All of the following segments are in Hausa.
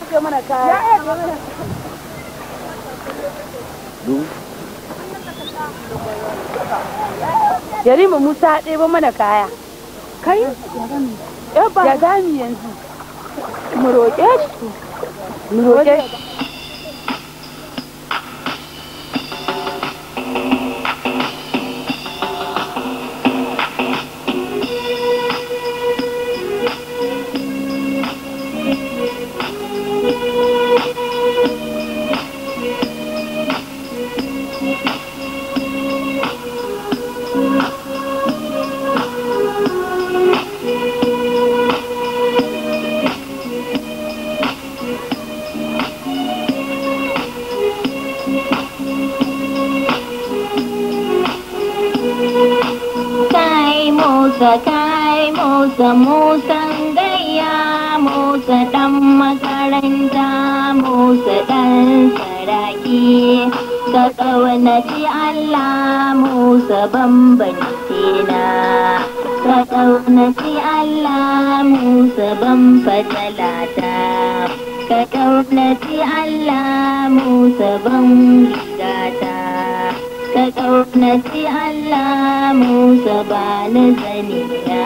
ɗauke mana kaya Yarima Musa ɗebo mana kaya. Kai? Ya gami yanzu. Mu roƙe shi. Mu roƙe shi. Kai Musa, kai Musa, Musan gayya, Musa ɗan makaranta, Musa ɗan saraki. Ka ƙaunaci Allah, Musa bambanci na. Ka ƙaunaci Allah, Musa ban fatalata. Ka ƙaunaci Allah, Musa ban rigata. ka ƙaunaci Allah Musa ba ni zaniya.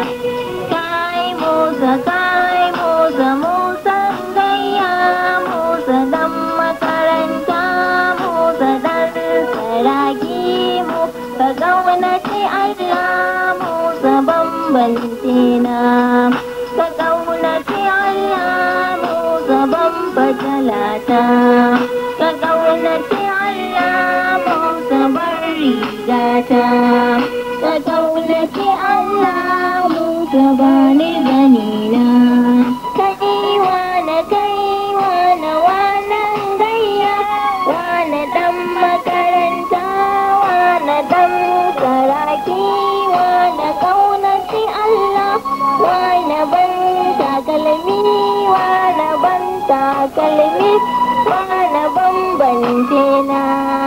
Kai Musa, kai Musa, Musa gayya, Musa dan makaranta, Musa dan saraki mu, ka ƙaunaci Allah Musa bambanci na. Ka ƙaunaci Allah Musa ban fatalata. Ka ƙaunaci Allah Musa bar rigata. Ka ƙaunaci Allah Musa ba ni ganina. Kai wane kai wane wanan gayya, wane ɗan makaranta, wane ɗan saraki, wane ƙaunaci Allah, wane ban takalmi, wane ban takalmi, wane bambance na.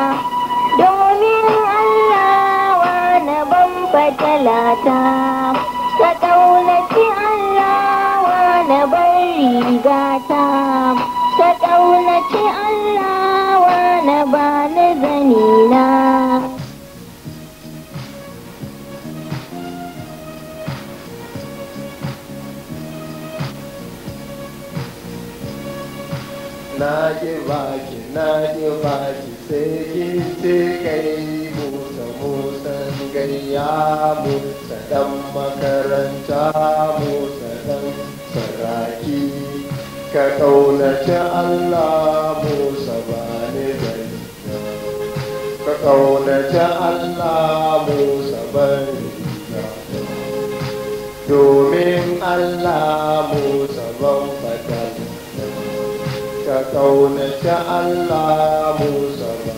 Domin Allah wane ban fatalata, ka ƙaunaci Allah wane ban rigata, ka ƙaunaci Allah wane ba ni zanina. na ki baki na ki baki sai ki ce kai musa musan gayya musa dan makaranta musa dan saraki ka kaunaci allah musa ba ni zai ka kaunaci allah musa bari domin allah musa ban fatal ka kaunaci Allah Musa ba